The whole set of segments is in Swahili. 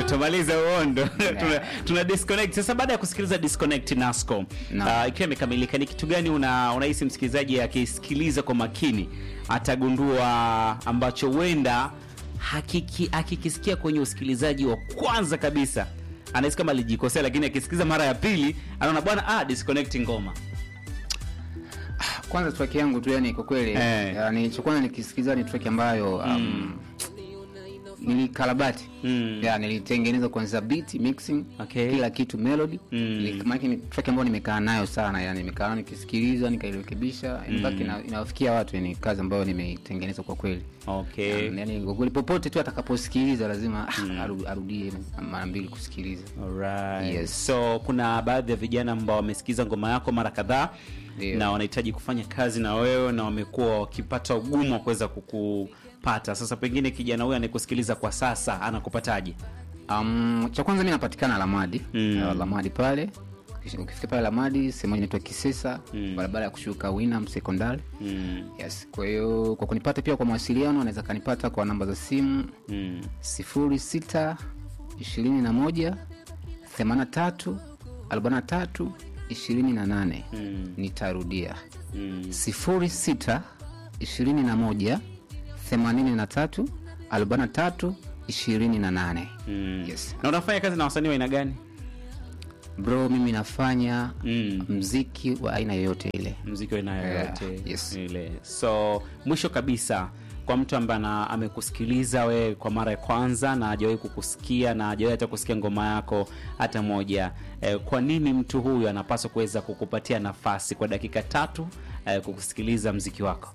tumalize uondo tuna, tuna disconnect sasa baada ya kusikiliza disconnect nasco Naam. uh, ikiwa imekamilika ni kitu gani una unahisi msikilizaji akisikiliza kwa makini atagundua ambacho huenda hakiki- akikisikia kwenye usikilizaji wa kwanza kabisa anahisi kama alijikosea lakini akisikiza mara ya pili anaona bwana ah, disconnect ngoma kwanza track yangu tu yani kwa kweli Eh. yani cha kwanza nikisikiza ni track ambayo um, nilikarabati Mm. ya nilitengeneza kwanza beat mixing Okay. kila kitu melody Mm. Nili- maana ni track ambayo nimekaa nayo sana yani nimekaa nikisikiliza nikairekebisha in fact ina- inawafikia watu yani kazi ambayo nimeitengeneza kwa kweli okay yani kwa kweli popote tu atakaposikiliza lazima ah, aru- arudie mara mbili kusikiliza Alright. Yes. so kuna baadhi ya vijana ambao wamesikiza ngoma yako mara kadhaa Ndio. na wanahitaji kufanya kazi na wewe na wamekuwa wakipata ugumu wa kuweza kukupata sasa pengine kijana huyu anayekusikiliza kwa sasa anakupataje Um, cha kwanza mi napatikana Lamadi Mm. uh, Lamadi pale Kisha ukifika pale Lamadi sehemu moja inaitwa Kisesa Mm. barabara ya kushuka Winam Sekondari mm. yes. Kwa hiyo kwa kunipata pia kwa mawasiliano anaweza kanipata kwa namba za simu Mm. 06 21 83 43 28 Mm. nitarudia Mm. 06 21 83 43 28 Mm. Yes. na unafanya kazi na wasanii wa aina gani bro mimi nafanya mm. mziki wa aina yoyote ile mziki wa aina yoyote Yeah, yes. ile so mwisho kabisa kwa mtu ambaye ana- amekusikiliza wewe kwa mara ya kwanza na hajawahi kukusikia na hajawahi hata kusikia ngoma yako hata moja eh, kwa nini mtu huyu anapaswa kuweza kukupatia nafasi kwa dakika tatu eh, kukusikiliza mziki wako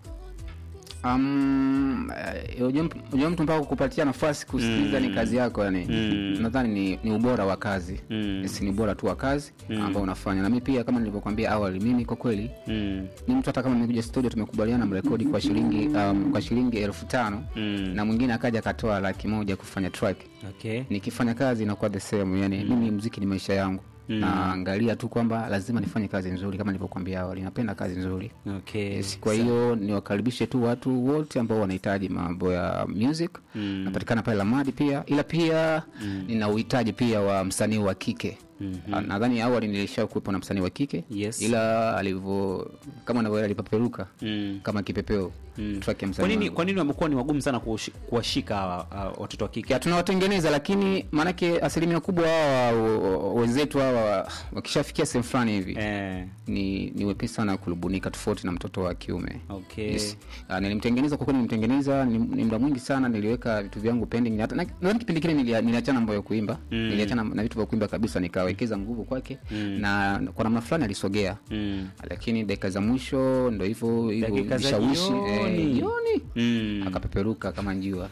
um, eh, unajua mtu- unajua mtu mpaka kukupatia nafasi kusikiliza ni kazi yako yani Mm. nadhani ni, ni ubora wa kazi Mm. yes, ni ubora tu wa kazi ambao unafanya na mi pia kama nilivyokwambia awali mimi kwa kweli mm. ni mtu hata kama nimekuja studio tumekubaliana mrekodi kwa shilingi um, kwa shilingi elfu tano Mm. na mwingine akaja akatoa laki moja kufanya track okay nikifanya kazi inakuwa the same yani mimi mziki ni maisha yangu Mm. naangalia tu kwamba lazima nifanye kazi nzuri kama nilivyokuambia awali napenda kazi nzuri okay yes, kwa hiyo niwakaribishe tu watu wote ambao wanahitaji mambo ya music Mm. napatikana pale lamadi pia ila pia nina uhitaji pia wa msanii wa kike Mhm. nadhani awali nilisha kuwepo na msanii wa kike Yes. ila alivyo kama navyoela alipeperuka Mm. kama kipepeo Mm. track ya kwa msanii nini wangu. kwa nini wamekuwa ni wagumu sana kuwashi- kuwashika hawa, hawa watoto wa kike ya tunawatengeneza lakini maanake asilimia kubwa hawa w- wenzetu hawa wakishafikia sehemu fulani hivi eh, ni, ni wepesi sana kulubunika tofauti na mtoto wa kiume okay yes. Uh, nilimtengeneza kwa kweli nilimtengeneza ni, ni muda mwingi sana niliweka vitu vyangu pending hata na- nadhani kipindi kile nilia- niliachana mambo ya kuimba Mm. niliachana na vitu vya kuimba kabisa nikawekeza nguvu kwake Mm. na kwa namna fulani alisogea mm. lakini dakika za mwisho ndo hivyo hivyo Dakika za vishawishi jioni. eh, jioni Mm. akapeperuka kama njua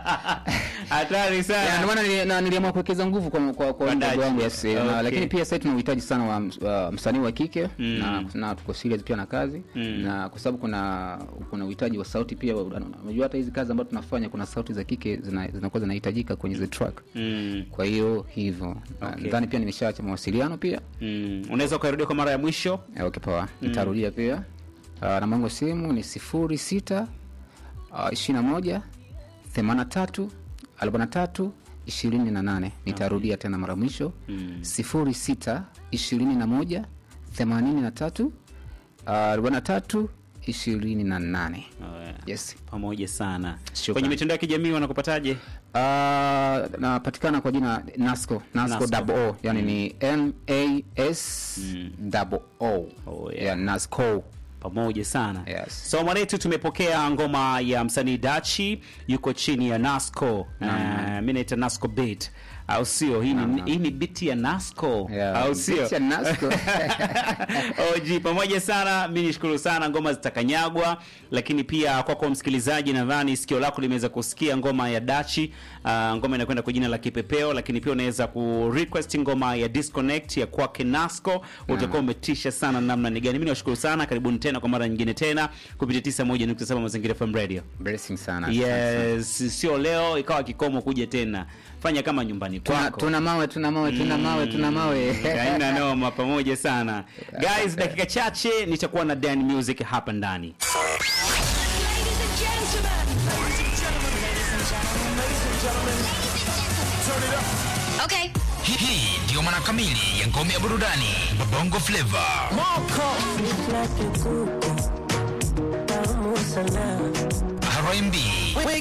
hatari Ya, sana ndio maana nili- na- niliamua kuwekeza nguvu kwa, kwa, kwa Kwa mdogo Dachi. wangu yes, na, Okay. lakini pia sasa tuna uhitaji sana wa, ms- wa msanii wa kike Mm. na, na tuko serious pia na kazi Mm. na kwa sababu kuna kuna uhitaji wa sauti pia wa- unajua hata hizi kazi ambazo tunafanya kuna sauti za kike zina- zinakuwa zinahitajika kwenye the track mm. kwa hiyo hivyo Na Okay. nadhani pia nimeshaacha mawasiliano pia Mm. unaweza ukairudia kwa mara ya mwisho Eh, okay poa nitarudia pia uh, namba yangu ya simu ni sifuri sita ishiri na moja themana tatu arobaini na tatu ishirini na nane nitarudia tena mara mwisho Mm. sifuri sita ishirini na moja themanini na tatu arobaini na tatu ishirini na nane Oh, yeah. yes pamoja sana Shukrani. kwenye mitandao ya kijamii wanakupataje Uh, napatikana kwa jina nasco nasco Nasco. double o yani ni n a s double o Oh, yeah. yeah, nasco pamoja sana Yes. so mwanetu tumepokea ngoma ya msanii dachi yuko chini ya nasco uh, mi naita nasco beat au sio hii ni, hii ni biti ya nasco Yeah, au beat sio ya Nasco. OG pamoja sana mi nishukuru sana ngoma zitakanyagwa lakini pia kwako msikilizaji nadhani sikio lako limeweza kusikia ngoma ya dachi uh, ngoma inakwenda kwa jina la kipepeo lakini pia unaweza ku request ngoma ya disconnect ya kwake nasco utakuwa umetisha sana namna ni gani mi niwashukuru sana karibuni tena kwa mara nyingine tena kupitia 91.7 mazingira fm radio blessing sana asante sana. yes sio leo ikawa kikomo kuja tena fanya kama nyumbani tuna, kwako tuna mawe tuna mawe tuna mawe tuna mawe haina noma pamoja sana guys dakika chache nitakuwa na dan music hapa ndani Ladies and gentlemen. Ladies and gentlemen. Ladies and gentlemen. Ladies and gentlemen. Turn it up. Okay. Hii hii ndiyo maana kamili ya ngome ya burudani Bongo Flava. Like a kuku tamu sana R&B,